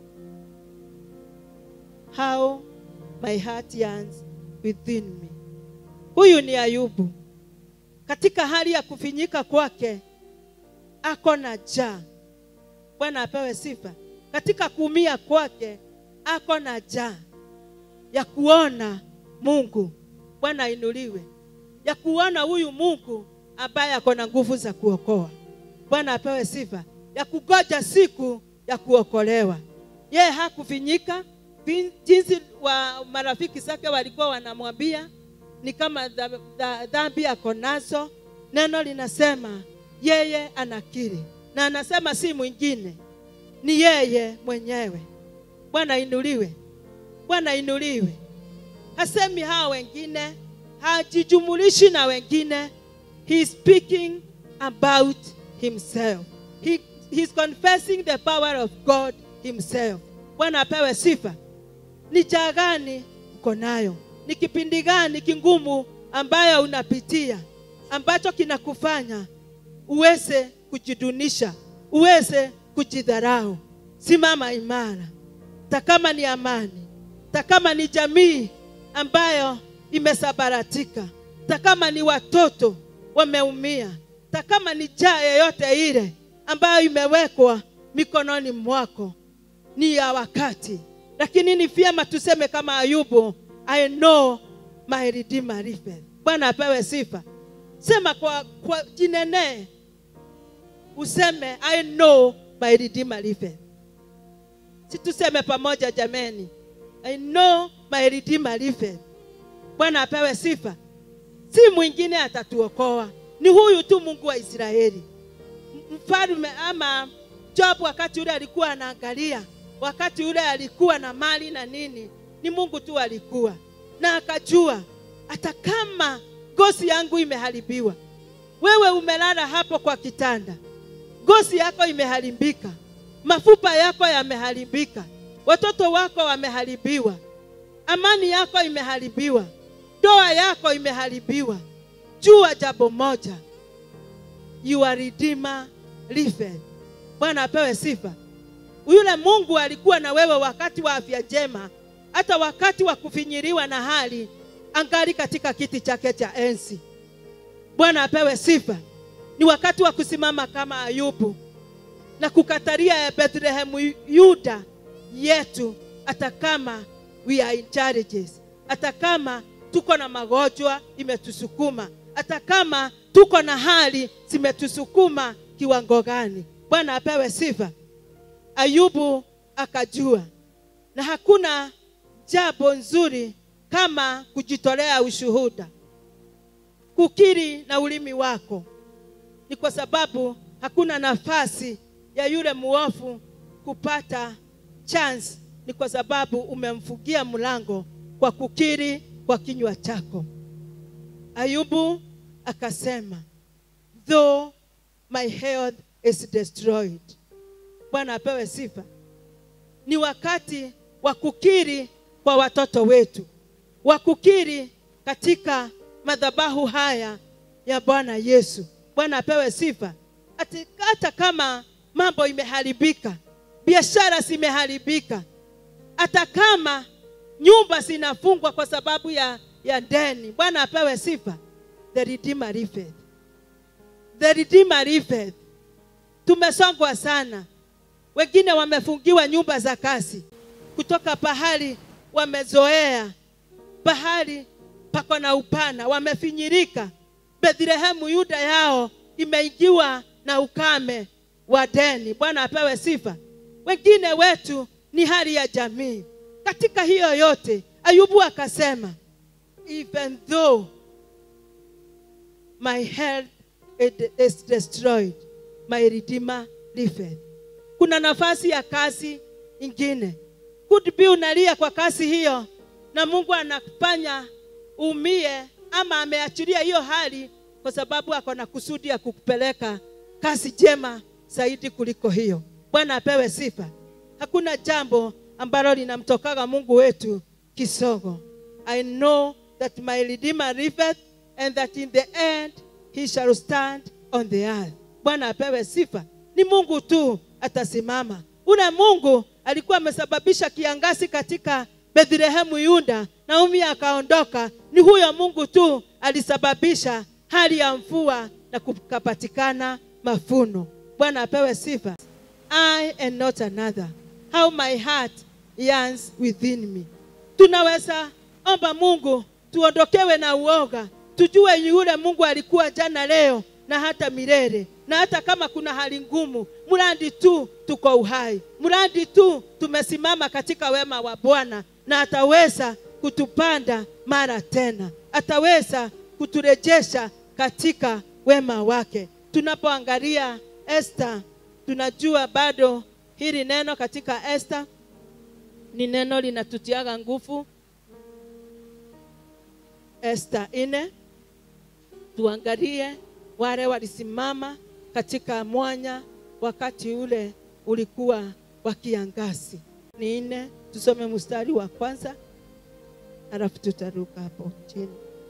How my heart yearns within me. Huyu ni Ayubu. Katika hali ya kufinyika kwake ako na njaa. Bwana apewe sifa. Katika kuumia kwake ako na njaa ya kuona Mungu. Bwana ainuliwe, ya kuona huyu Mungu ambaye ako na nguvu za kuokoa. Bwana apewe sifa, ya kugoja siku ya kuokolewa. Yeye hakufinyika vin- jinsi wa marafiki zake walikuwa wanamwambia ni kama dha- dha- dhambi ako nazo. Neno linasema yeye anakiri na anasema si mwingine, ni yeye mwenyewe. Bwana inuliwe, Bwana inuliwe. Hasemi hao wengine, hajijumulishi na wengine. He is speaking about himself. He, he's confessing the power of God himself. Bwana apewe sifa. Ni jaa gani uko nayo? Ni kipindi gani kingumu ambayo unapitia ambacho kinakufanya uweze kujidunisha, uweze kujidharau? Simama imara, hata kama ni amani, hata kama ni jamii ambayo imesabaratika, hata kama ni watoto wameumia, hata kama ni jaa yoyote ile ambayo imewekwa mikononi mwako, ni ya wakati, lakini ni vyema tuseme kama Ayubu, I know my redeemer liveth. Bwana apewe sifa. Sema kwa, kwa jinenee, useme I know my redeemer liveth. Si tuseme pamoja jameni, I know my redeemer liveth. Bwana apewe sifa. Si mwingine atatuokoa, ni huyu tu Mungu wa Israeli. Mfalme ama Job wakati ule alikuwa anaangalia, wakati ule alikuwa na mali na nini, ni Mungu tu alikuwa na akajua, hata kama ngozi yangu imeharibiwa, wewe umelala hapo kwa kitanda, ngozi yako imeharibika, mafupa yako yameharibika, watoto wako wameharibiwa, amani yako imeharibiwa, ndoa yako imeharibiwa, jua jambo moja, your redeemer liveth. Bwana apewe sifa. Yule Mungu alikuwa na wewe wakati wa afya njema, hata wakati wa kufinyiriwa na hali, angali katika kiti chake cha enzi. Bwana apewe sifa. Ni wakati wa kusimama kama Ayubu na kukataria Bethlehemu Yuda yetu, hata kama we are in challenges, hata kama tuko na magonjwa imetusukuma, hata kama tuko na hali zimetusukuma kiwango gani. Bwana apewe sifa. Ayubu akajua, na hakuna jambo nzuri kama kujitolea ushuhuda, kukiri na ulimi wako. Ni kwa sababu hakuna nafasi ya yule muofu kupata chance, ni kwa sababu umemfungia mlango kwa kukiri kwa kinywa chako. Ayubu akasema, though my health is destroyed. Bwana apewe sifa. Ni wakati wa kukiri kwa watoto wetu, wa kukiri katika madhabahu haya ya Bwana Yesu. Bwana apewe sifa. Ati hata kama mambo imeharibika, biashara zimeharibika, hata kama nyumba zinafungwa kwa sababu ya, ya deni, Bwana apewe sifa. The Redeemer liveth. The Redeemer liveth. Tumesongwa sana, wengine wamefungiwa nyumba za kazi kutoka pahali wamezoea, pahali pako na upana, wamefinyirika. Bethlehemu Yuda yao imeingiwa na ukame wa deni. Bwana apewe sifa. Wengine wetu ni hali ya jamii. Katika hiyo yote, Ayubu akasema, even though my health it is destroyed, my redeemer liveth. Kuna nafasi ya kazi ingine. Could be unalia kwa kazi hiyo na Mungu anakufanya umie ama ameachilia hiyo hali kwa sababu ako na kusudi ya kukupeleka kazi njema zaidi kuliko hiyo. Bwana apewe sifa. Hakuna jambo ambalo linamtokaga Mungu wetu kisogo. I know that my redeemer liveth and that in the end he shall stand on the earth. Bwana apewe sifa. Ni Mungu tu atasimama. Ule Mungu alikuwa amesababisha kiangazi katika Bethlehemu Yuda, Naomi akaondoka. Ni huyo Mungu tu alisababisha hali ya mvua na kukapatikana mafuno. Bwana apewe sifa. I and not another. How my heart yearns within me. Tunaweza omba Mungu tuondokewe na uoga, tujue yule Mungu alikuwa jana, leo na hata milele. Na hata kama kuna hali ngumu, mradi tu tuko uhai, mradi tu tumesimama katika wema wa Bwana, na ataweza kutupanda mara tena, ataweza kuturejesha katika wema wake. Tunapoangalia Esther, tunajua bado hili neno katika Esther ni neno linatutiaga nguvu. Esther ine, tuangalie wale walisimama katika mwanya wakati ule ulikuwa wa kiangazi. Ni nne, tusome mstari wa kwanza alafu tutaruka hapo chini.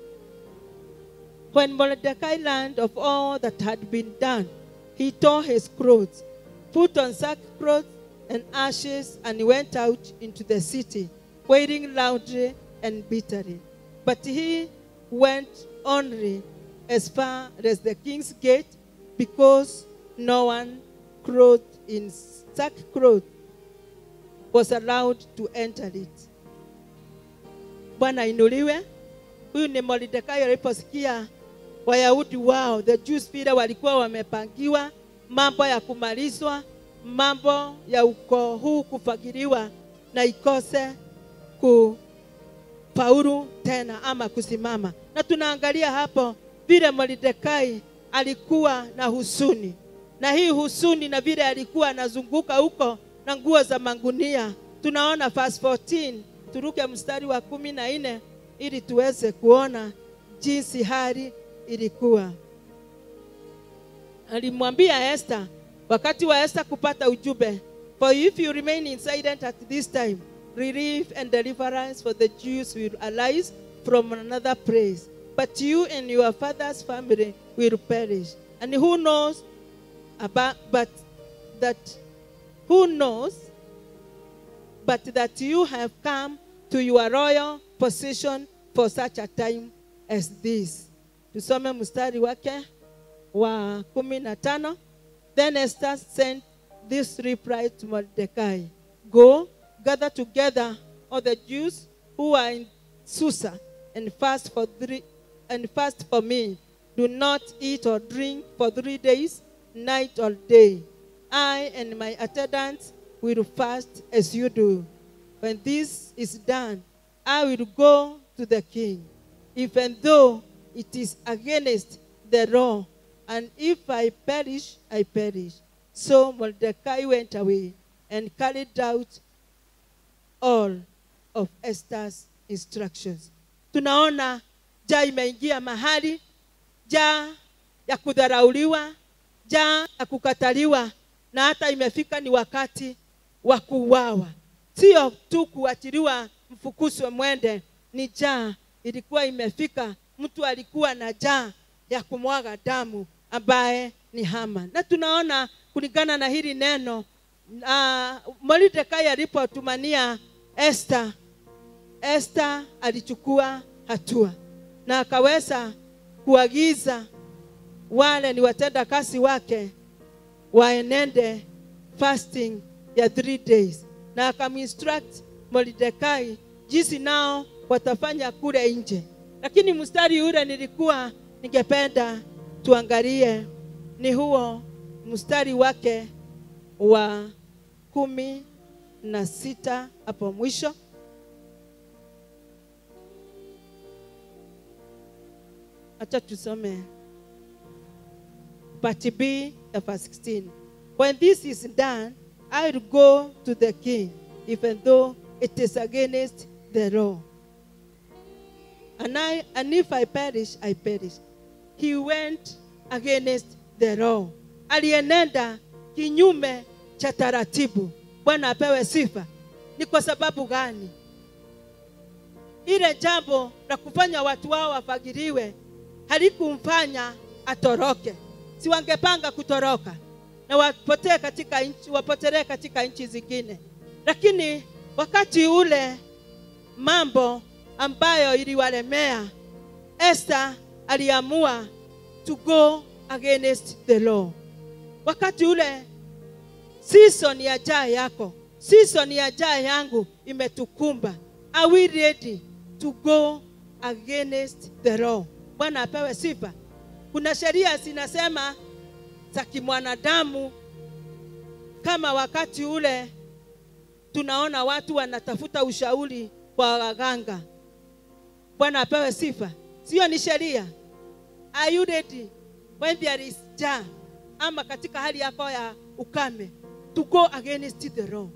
When Mordecai learned of all that had been done, he tore his clothes, put on sackcloth and ashes, and went out into the city, wailing loudly and bitterly. But he went only as far as the king's gate, because no one clothed in sackcloth was allowed to enter it. Bwana inuliwe. Huyu ni Mordekai aliposikia Wayahudi wao the Jews vile walikuwa wamepangiwa mambo ya kumalizwa, mambo ya ukoo huu kufagiliwa na ikose kufaulu tena ama kusimama. Na tunaangalia hapo vile Mordekai alikuwa na husuni, na hii husuni na vile alikuwa anazunguka huko na nguo za mangunia. Tunaona verse 14, turuke mstari wa kumi na nne ili tuweze kuona jinsi hali ilikuwa. Alimwambia Esther wakati wa Esther kupata ujumbe, for if you remain in silent at this time relief and deliverance for the Jews will arise from another place. But you and your father's family will perish. And who knows about but that who knows but that you have come to your royal position for such a time as this. Tusome mstari wake wa kumi na tano. Then Esther sent this reply to Mordecai Go, gather together all the Jews who are in Susa and fast for three and fast for me. Do not eat or drink for three days, night or day. I and my attendants will fast as you do. When this is done, I will go to the king, even though it is against the law. And if I perish, I perish. So Mordecai went away and carried out all of Esther's instructions. Tunaona jaa imeingia mahali, jaa ya kudharauliwa, jaa ya kukataliwa, na hata imefika ni wakati wa kuuawa. Sio tu kuachiliwa mfukuzwe mwende, ni jaa ilikuwa imefika. Mtu alikuwa na jaa ya kumwaga damu ambaye ni Haman, na tunaona kulingana na hili neno uh, Mordekai alipotumania Esther, Esther alichukua hatua na akaweza kuagiza wale ni watenda kazi wake waenende fasting ya three days, na akaminstruct Mordekai jinsi nao watafanya kule nje. Lakini mstari ule nilikuwa ningependa tuangalie ni huo mstari wake wa kumi na sita hapo mwisho. Acha tusome part B ya verse 16. When this is done, I will go to the king, even though it is against the law. And, I, and if I perish, I perish. He went against the law. Alienenda kinyume cha taratibu. Bwana apewe sifa. Ni kwa sababu gani? Ile jambo la kufanya watu wao wafagiliwe halikumfanya atoroke. Si wangepanga kutoroka na wapotee katika nchi, wapotelee katika nchi zingine, lakini wakati ule mambo ambayo iliwalemea, Esther aliamua to go against the law. Wakati ule season ya jaa yako, season ya jaa yangu imetukumba. Are we ready to go against the law? Bwana apewe sifa. Kuna sheria zinasema za kimwanadamu, kama wakati ule tunaona watu wanatafuta ushauri kwa waganga. Bwana apewe sifa. Sio ni sheria. Are you ready when there is jaa ama katika hali yako ya ukame to go against the law?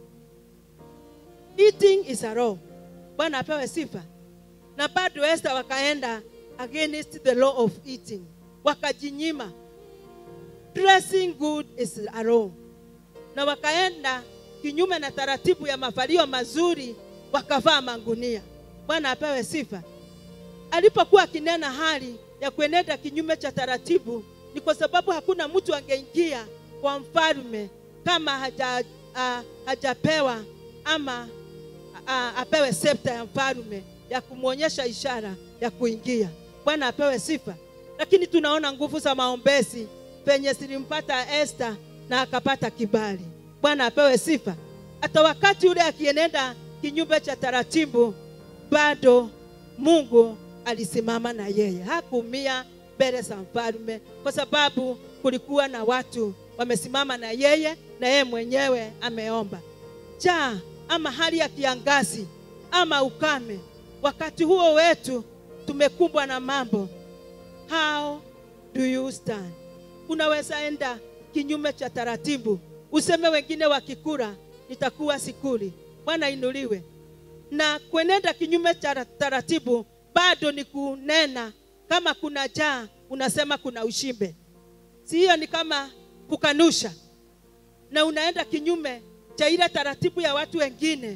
Eating is a law. Bwana apewe sifa. Na bado Esther wakaenda against the law of eating, wakajinyima. Dressing good is a law, na wakaenda kinyume na taratibu ya mavalio mazuri, wakavaa mangunia. Bwana apewe sifa. Alipokuwa akinena hali ya kuenenda kinyume cha taratibu, ni kwa sababu hakuna mtu angeingia kwa mfalme kama haja, uh, hajapewa ama uh, apewe septa ya mfalme ya kumwonyesha ishara ya kuingia. Bwana apewe sifa. Lakini tunaona nguvu za maombezi penye zilimpata Esther na akapata kibali. Bwana apewe sifa. Hata wakati ule akienenda kinyume cha taratibu, bado Mungu alisimama na yeye, hakuumia mbele za mfalme, kwa sababu kulikuwa na watu wamesimama na yeye, na yeye mwenyewe ameomba. Jaa ama hali ya kiangazi ama ukame, wakati huo wetu tumekumbwa na mambo. How do you stand? Unaweza enda kinyume cha taratibu, useme wengine wakikula nitakuwa sikuli. Bwana inuliwe. Na kuenenda kinyume cha taratibu bado ni kunena kama kuna jaa, unasema kuna ushimbe. Si hiyo ni kama kukanusha, na unaenda kinyume cha ile taratibu ya watu wengine,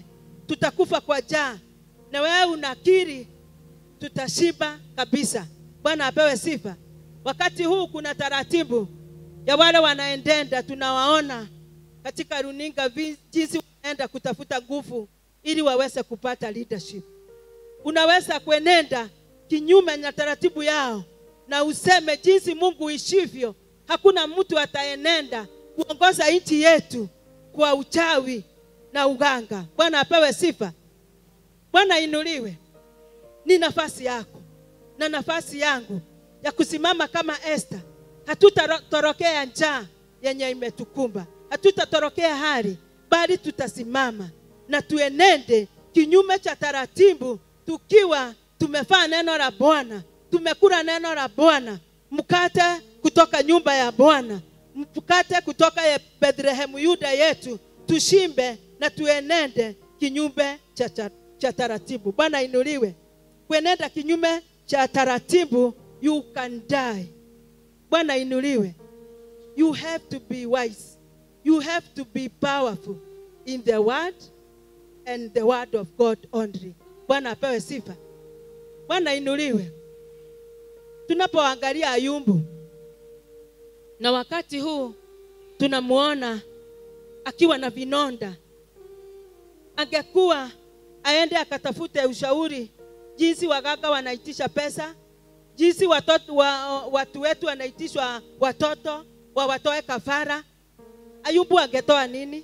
tutakufa kwa njaa na wewe unakiri tutashiba kabisa bwana apewe sifa wakati huu kuna taratibu ya wale wanaendenda tunawaona katika runinga vi- jinsi wanaenda kutafuta nguvu ili waweze kupata leadership unaweza kuenenda kinyume na taratibu yao na useme jinsi mungu ishivyo hakuna mtu ataenenda kuongoza nchi yetu kwa uchawi na uganga bwana apewe sifa bwana inuliwe ni nafasi yako na nafasi yangu ya kusimama kama Esther. Hatutatorokea njaa yenye imetukumba, hatutatorokea hali, bali tutasimama na tuenende kinyume cha taratibu, tukiwa tumefaa neno la Bwana, tumekula neno la Bwana, mkate kutoka nyumba ya Bwana, mkate kutoka ye- Bethlehemu Yuda yetu, tushimbe na tuenende kinyume cha, cha, cha taratibu. Bwana inuliwe. Kuenenda kinyume cha taratibu, you can die. Bwana inuliwe. You have to be wise. You have to be powerful in the word and the word of God only. Bwana apewe sifa. Bwana inuliwe. Tunapoangalia Ayubu na wakati huu tunamuona akiwa na vinonda, angekuwa aende akatafute ushauri jinsi waganga wanaitisha pesa, jinsi watoto, wa, watu wetu wanaitishwa watoto wawatoe kafara. Ayubu angetoa nini?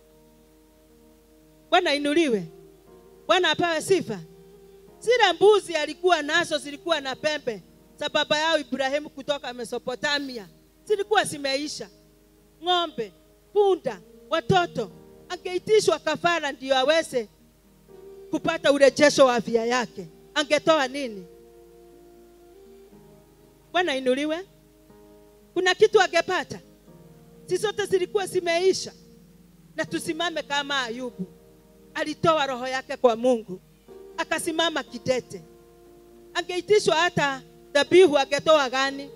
Bwana inuliwe, Bwana apewe sifa. Zile mbuzi alikuwa nazo zilikuwa na pembe za baba yao Ibrahimu kutoka Mesopotamia, zilikuwa zimeisha. Ng'ombe, punda, watoto, angeitishwa kafara ndio aweze kupata urejesho wa afya yake, angetoa nini? Bwana inuliwe. Kuna kitu angepata? Si zote zilikuwa zimeisha. Na tusimame kama Ayubu, alitoa roho yake kwa Mungu, akasimama kidete. Angeitishwa hata dhabihu, angetoa gani?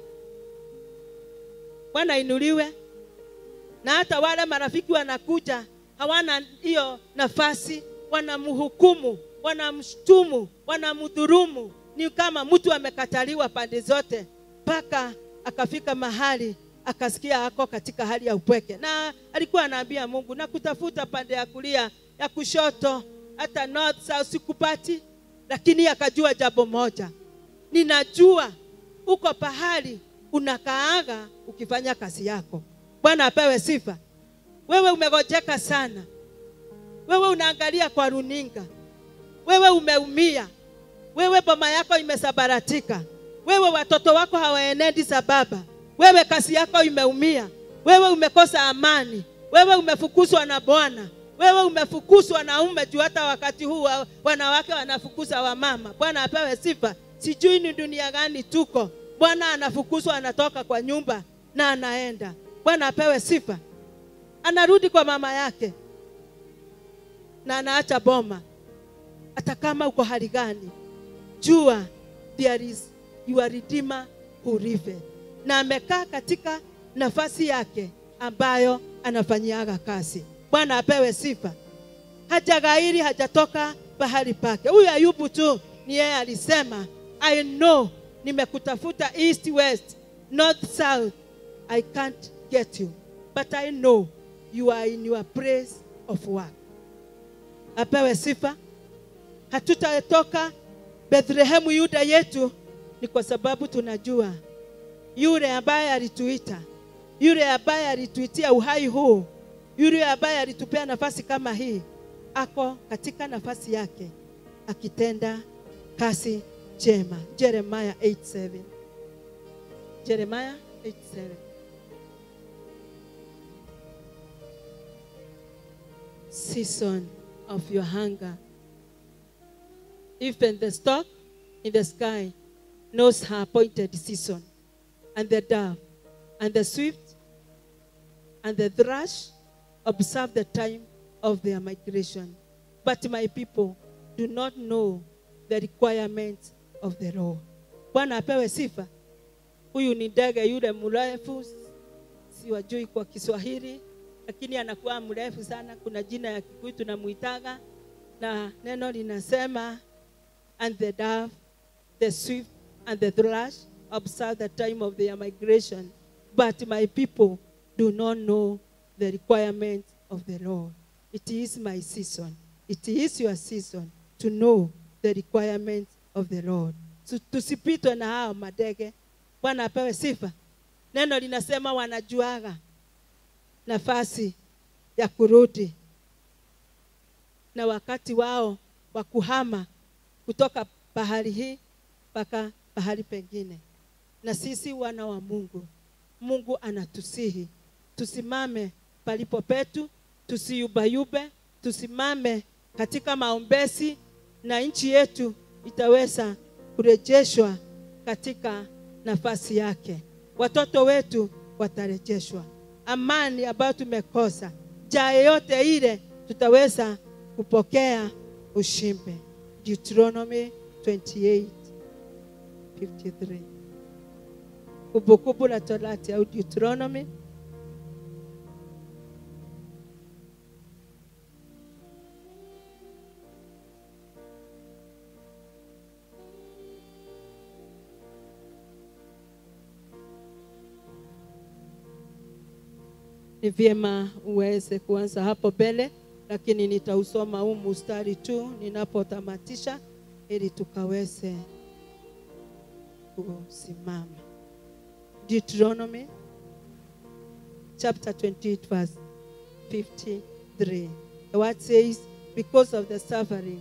Bwana inuliwe. Na hata wale marafiki wanakuja hawana hiyo nafasi, wanamhukumu, wanamshtumu, wanamdhurumu. Ni kama mtu amekataliwa pande zote, mpaka akafika mahali akasikia ako katika hali ya upweke, na alikuwa anaambia Mungu na kutafuta pande ya kulia, ya kushoto, hata north south sikupati, lakini akajua jambo moja, ninajua uko pahali unakaaga ukifanya kazi yako. Bwana apewe sifa. Wewe umegojeka sana, wewe unaangalia kwa runinga, wewe umeumia, wewe boma yako imesabaratika, wewe watoto wako hawaenendi sababa, wewe kazi yako imeumia, wewe umekosa amani, wewe umefukuzwa na Bwana, wewe umefukuzwa na ume juu. Hata wakati huu wa- wanawake wanafukuza wamama. Bwana apewe sifa. Sijui ni dunia gani tuko. Bwana anafukuzwa, anatoka kwa nyumba na anaenda. Bwana apewe sifa. Anarudi kwa mama yake na anaacha boma. Hata kama uko hali gani, jua there is your redeemer who liveth, na amekaa katika nafasi yake ambayo anafanyiaga kazi. Bwana apewe sifa. Hajagairi, hajatoka pahali pake. Huyu Ayubu tu ni yeye alisema, I know nimekutafuta east west north south, I can't get you but I know you are in your place of work. Apewe sifa. Hatutatoka Bethlehemu Yuda yetu ni kwa sababu tunajua yule ambaye alituita, yule ambaye alituitia uhai huu, yule ambaye alitupea nafasi kama hii, ako katika nafasi yake akitenda kazi njema. Jeremiah 8:7. Jeremiah 8:7. Season of your hunger. Even the stork in the sky knows her appointed season, and the dove, and the swift, and the thrush observe the time of their migration. But my people do not know the requirements of the law. Bwana apewe sifa. Huyu ni ndege yule mrefu, siwajui kwa Kiswahili, lakini anakuwa mrefu sana. Kuna jina ya Kikuyu tunamuitaga na neno linasema and the dove the swift and the thrush observe the time of their migration but my people do not know the requirements of the lord it is my season it is your season to know the requirements of the lord Tu- tusipitwe na hao madege bwana apewe sifa neno linasema wanajuaga nafasi ya kurudi na wakati wao wa kuhama kutoka bahari hii mpaka bahari pengine na sisi wana wa mungu mungu anatusihi tusimame palipo petu tusiyubayube tusimame katika maombezi na nchi yetu itaweza kurejeshwa katika nafasi yake watoto wetu watarejeshwa amani ambayo tumekosa jaa yeyote ile tutaweza kupokea ushimbe deuteronomy 28 53 kumbukumbu la torati au deuteronomy ni vyema uweze kuanza hapo mbele lakini nitausoma huu mustari tu ninapotamatisha ili tukaweze kusimama deuteronomy chapter 28 verse 53 the word says because of the suffering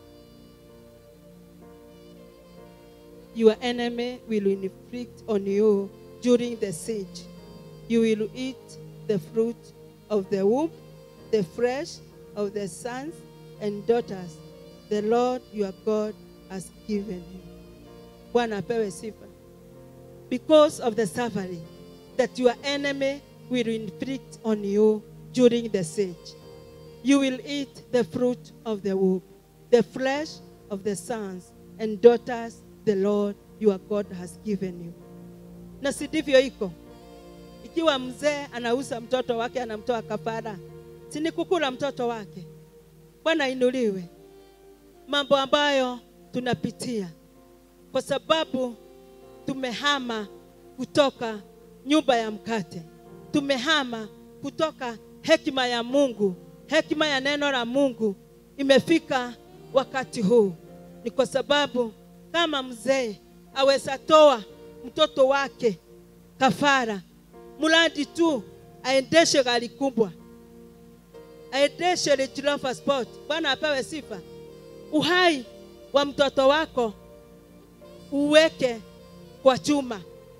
your enemy will inflict on you during the siege you will eat the fruit of the womb, the flesh of the sons and daughters the Lord your God has given you. Bwana apewe sifa. Because of the suffering that your enemy will inflict on you during the siege, you will eat the fruit of the womb, the flesh of the sons and daughters the Lord your God has given you. Na si ndivyo iko? ikiwa mzee anauza mtoto wake anamtoa kafara si ni kukula mtoto wake bwana inuliwe mambo ambayo tunapitia kwa sababu tumehama kutoka nyumba ya mkate tumehama kutoka hekima ya mungu hekima ya neno la mungu imefika wakati huu ni kwa sababu kama mzee aweza toa mtoto wake kafara mradi tu aendeshe gari kubwa aendeshe Range Rover Sport. Bwana apewe sifa. Uhai wa mtoto wako uweke kwa chuma,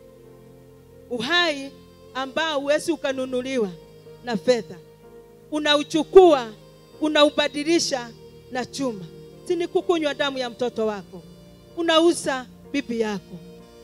uhai ambao huwezi ukanunuliwa na fedha, unauchukua unaubadilisha na chuma. Si ni kukunywa damu ya mtoto wako, unauza bibi yako.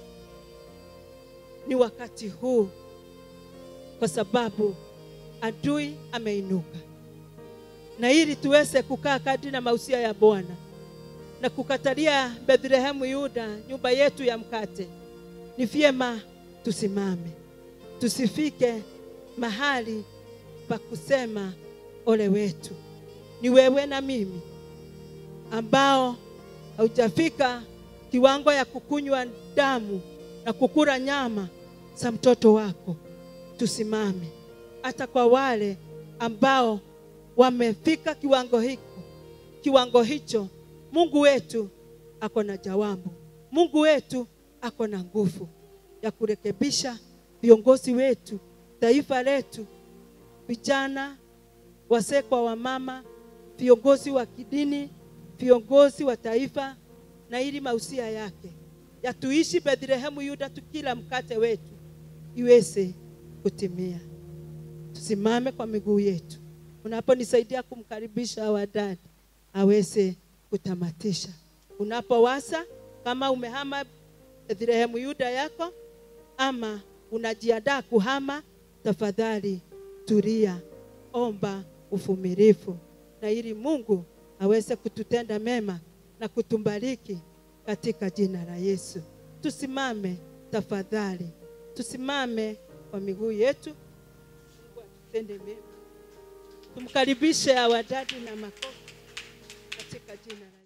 Ni wakati huu kwa sababu adui ameinuka, na ili tuweze kukaa kadri na mausia ya Bwana na kukatalia Bethlehemu Yuda, nyumba yetu ya mkate, ni vyema tusimame, tusifike mahali pa kusema ole wetu. Ni wewe na mimi ambao haujafika kiwango ya kukunywa damu na kukula nyama za mtoto wako tusimame hata kwa wale ambao wamefika kiwango hiko kiwango hicho mungu wetu ako na jawabu mungu wetu ako na nguvu ya kurekebisha viongozi wetu taifa letu vijana wazee kwa wamama viongozi wa kidini viongozi wa taifa na ili mausia yake yatuishi bethlehemu yuda tukila mkate wetu iweze kutimia. Tusimame kwa miguu yetu. Unaponisaidia kumkaribisha wadada aweze kutamatisha. Unapowasa kama umehama Bethlehemu Yuda yako ama unajiandaa kuhama, tafadhali tulia, omba uvumilivu, na ili Mungu aweze kututenda mema na kutumbariki katika jina la Yesu. Tusimame tafadhali, tusimame kwa miguu yetu, Mungu atutende mema. Tumkaribishe awadadi na makofi katika jina la